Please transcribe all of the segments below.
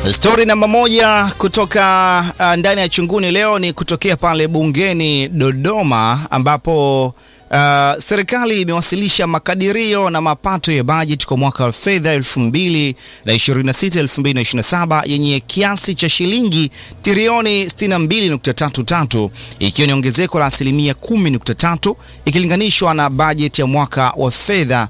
Stori namba moja kutoka uh, ndani ya chunguni leo ni kutokea pale bungeni Dodoma ambapo uh, serikali imewasilisha makadirio na mapato ya bajeti kwa mwaka wa fedha 2026-2027 yenye kiasi cha shilingi trilioni 62.33 ikiwa ni ongezeko la asilimia 10.3 ikilinganishwa na bajeti ya mwaka wa fedha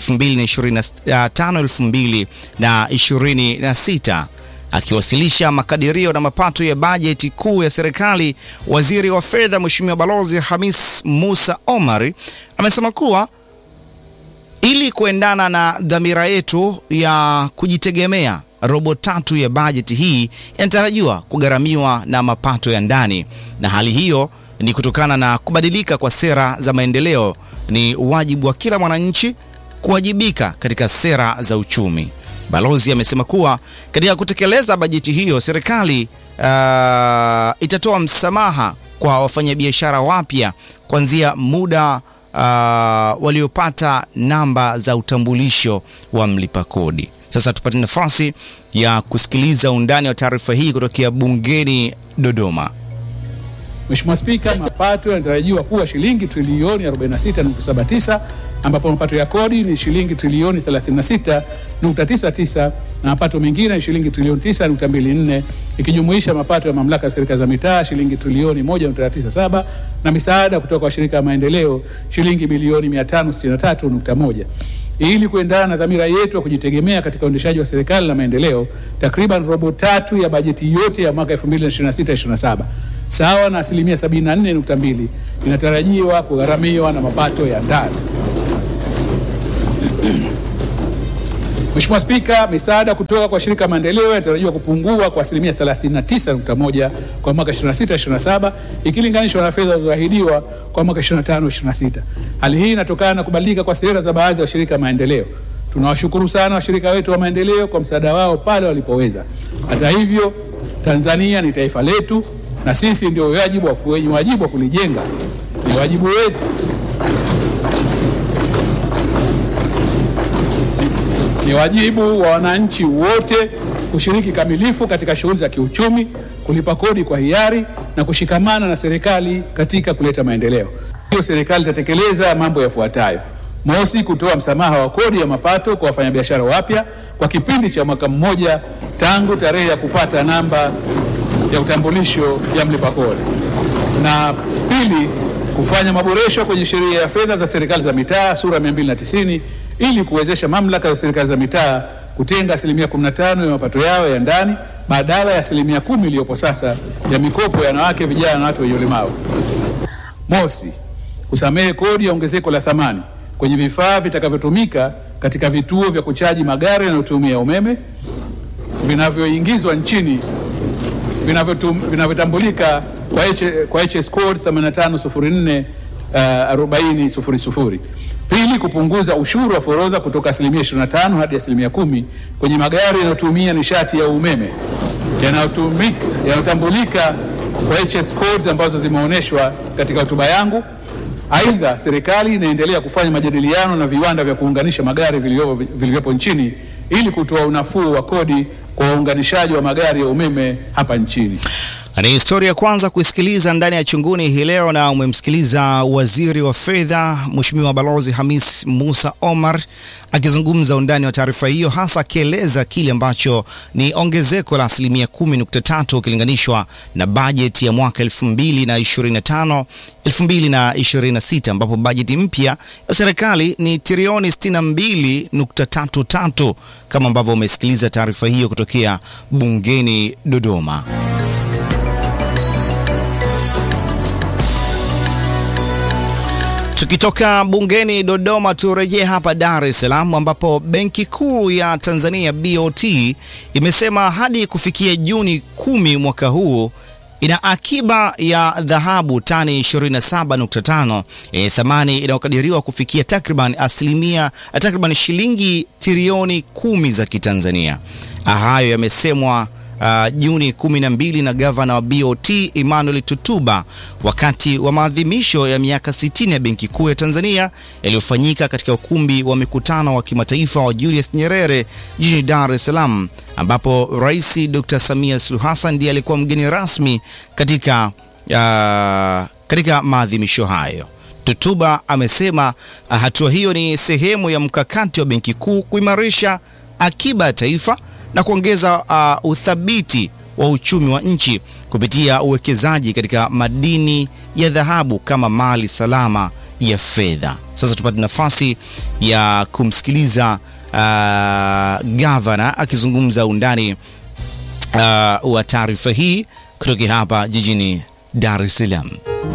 2025-2026. Akiwasilisha makadirio na mapato ya bajeti kuu ya serikali, waziri wa fedha Mheshimiwa Balozi Hamis Musa Omar amesema kuwa ili kuendana na dhamira yetu ya kujitegemea, robo tatu ya bajeti hii inatarajiwa kugharamiwa na mapato ya ndani, na hali hiyo ni kutokana na kubadilika kwa sera za maendeleo. Ni wajibu wa kila mwananchi kuwajibika katika sera za uchumi. Balozi amesema kuwa katika kutekeleza bajeti hiyo serikali uh, itatoa msamaha kwa wafanyabiashara wapya kuanzia muda uh, waliopata namba za utambulisho wa mlipa kodi. Sasa tupate nafasi ya kusikiliza undani wa taarifa hii kutokea bungeni Dodoma. Mheshimiwa Spika, mapato yanatarajiwa kuwa shilingi trilioni 46.79 ambapo mapato ya kodi ni shilingi trilioni 36.99 na mapato mengine ni shilingi trilioni 9.24 ikijumuisha mapato ya mamlaka ya serikali za mitaa shilingi trilioni 1.97 na misaada kutoka kwa shirika la maendeleo shilingi bilioni 563.1. Ili kuendana na dhamira yetu ya kujitegemea katika uendeshaji wa serikali na maendeleo, takriban robo tatu ya bajeti yote ya mwaka 2026/27 sawa na asilimia 74.2 inatarajiwa kugharamiwa na mapato ya ndani. Mheshimiwa Spika, misaada kutoka kwa shirika maendeleo inatarajiwa kupungua kwa asilimia 39.1 kwa mwaka 26/27 ikilinganishwa na fedha zilizoahidiwa kwa mwaka 25/26. Hali hii inatokana na kubadilika kwa sera za baadhi ya washirika maendeleo. Tunawashukuru sana washirika wetu wa maendeleo kwa msaada wao pale walipoweza. Hata hivyo, Tanzania ni taifa letu na sisi ndio wajibu wa wenye wajibu wa kulijenga. Ni wajibu wetu ni wajibu wa wananchi wote kushiriki kamilifu katika shughuli za kiuchumi, kulipa kodi kwa hiari na kushikamana na serikali katika kuleta maendeleo. Hiyo serikali itatekeleza mambo yafuatayo: mosi, kutoa msamaha wa kodi ya mapato kwa wafanyabiashara wapya kwa kipindi cha mwaka mmoja tangu tarehe ya kupata namba ya utambulisho ya mlipa kodi, na pili, kufanya maboresho kwenye sheria ya fedha za serikali za mitaa sura 290 ili kuwezesha mamlaka za serikali za mitaa kutenga asilimia 15 ya mapato yao ya ndani badala ya asilimia kumi iliyopo sasa ya mikopo ya wanawake, vijana na watu wenye ulemavu. Mosi, kusamehe kodi ya ongezeko la thamani kwenye vifaa vitakavyotumika katika vituo vya kuchaji magari yanayotumia umeme vinavyoingizwa nchini vinavyotambulika kwa, kwa HS code 8504 uh, 4000. Pili, kupunguza ushuru wa forodha kutoka asilimia 25 hadi asilimia kumi kwenye magari yanayotumia nishati ya umeme yanayotambulika kwa HS codes ambazo zimeonyeshwa katika hotuba yangu. Aidha, serikali inaendelea kufanya majadiliano na viwanda vya kuunganisha magari vilivyopo nchini ili kutoa unafuu wa kodi kwa waunganishaji wa magari ya umeme hapa nchini. Ni historia ya kwanza kuisikiliza ndani ya chunguni hii leo, na umemsikiliza waziri wa fedha Mheshimiwa Balozi Hamis Musa Omar akizungumza undani wa taarifa hiyo, hasa akieleza kile ambacho ni ongezeko la asilimia 10.3 ukilinganishwa na bajeti ya mwaka 2025 2026, ambapo bajeti mpya ya serikali ni trilioni 62.33 kama ambavyo umesikiliza taarifa hiyo kutokea bungeni Dodoma. Tukitoka bungeni Dodoma, turejee hapa Dar es Salaam ambapo Benki Kuu ya Tanzania BOT imesema hadi kufikia Juni kumi mwaka huu ina akiba ya dhahabu tani 27.5 e, thamani inayokadiriwa kufikia takriban asilimia takriban shilingi trilioni kumi za Kitanzania. Hayo yamesemwa uh, Juni 12 na gavana wa BOT Emmanuel Tutuba wakati wa maadhimisho ya miaka 60 ya Benki Kuu ya Tanzania yaliyofanyika katika ukumbi wa mikutano wa kimataifa wa Julius Nyerere jijini Dar es Salaam ambapo Rais Dr. Samia Suluhu Hassan ndiye alikuwa mgeni rasmi katika, uh, katika maadhimisho hayo. Tutuba amesema uh, hatua hiyo ni sehemu ya mkakati wa Benki Kuu kuimarisha akiba ya taifa na kuongeza uh, uthabiti wa uchumi wa nchi kupitia uwekezaji katika madini ya dhahabu kama mali salama ya fedha. Sasa tupate nafasi ya kumsikiliza uh, gavana akizungumza undani uh, wa taarifa hii kutoka hapa jijini Dar es Salaam.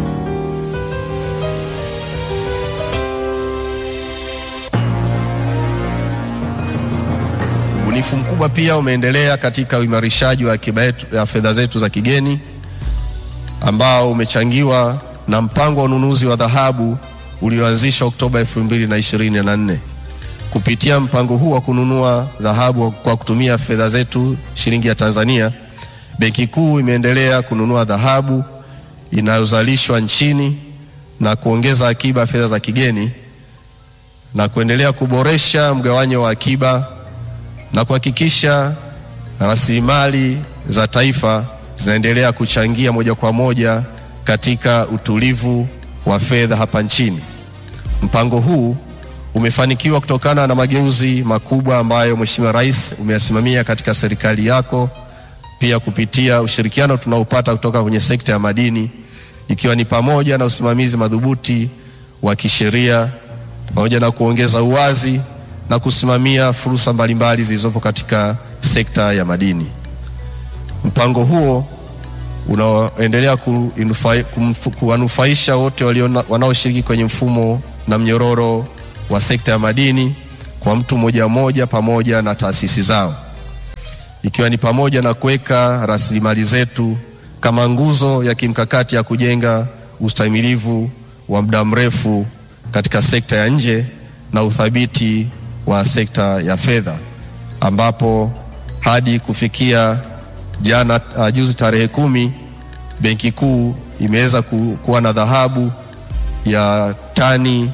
Ubunifu mkubwa pia umeendelea katika uimarishaji wa akiba yetu ya fedha zetu za kigeni ambao umechangiwa na mpango wa ununuzi wa dhahabu ulioanzishwa Oktoba 2024. Kupitia mpango huu wa kununua dhahabu kwa kutumia fedha zetu shilingi ya Tanzania, Benki Kuu imeendelea kununua dhahabu inayozalishwa nchini na kuongeza akiba ya fedha za kigeni na kuendelea kuboresha mgawanyo wa akiba na kuhakikisha rasilimali za taifa zinaendelea kuchangia moja kwa moja katika utulivu wa fedha hapa nchini. Mpango huu umefanikiwa kutokana na mageuzi makubwa ambayo Mheshimiwa Rais umeyasimamia katika serikali yako, pia kupitia ushirikiano tunaopata kutoka kwenye sekta ya madini, ikiwa ni pamoja na usimamizi madhubuti wa kisheria pamoja na kuongeza uwazi na kusimamia fursa mbalimbali zilizopo katika sekta ya madini. Mpango huo unaoendelea kuwanufaisha wote wanaoshiriki kwenye mfumo na mnyororo wa sekta ya madini kwa mtu mmoja mmoja pamoja na taasisi zao, ikiwa ni pamoja na kuweka rasilimali zetu kama nguzo ya kimkakati ya kujenga ustahimilivu wa muda mrefu katika sekta ya nje na uthabiti wa sekta ya fedha ambapo hadi kufikia jana uh, juzi tarehe kumi Benki Kuu imeweza ku, kuwa na dhahabu ya tani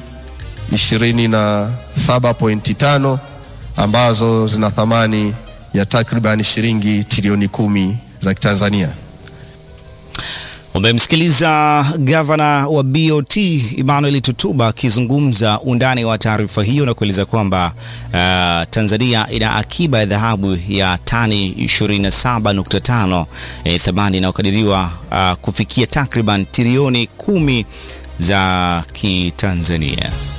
27.5 ambazo zina thamani ya takriban shilingi trilioni kumi za Kitanzania. Umemsikiliza gavana wa BOT Emmanuel Tutuba akizungumza undani wa taarifa hiyo na kueleza kwamba uh, Tanzania ina akiba ya dhahabu ya tani 27.5 eh, thamani inayokadiriwa uh, kufikia takriban trilioni kumi za Kitanzania.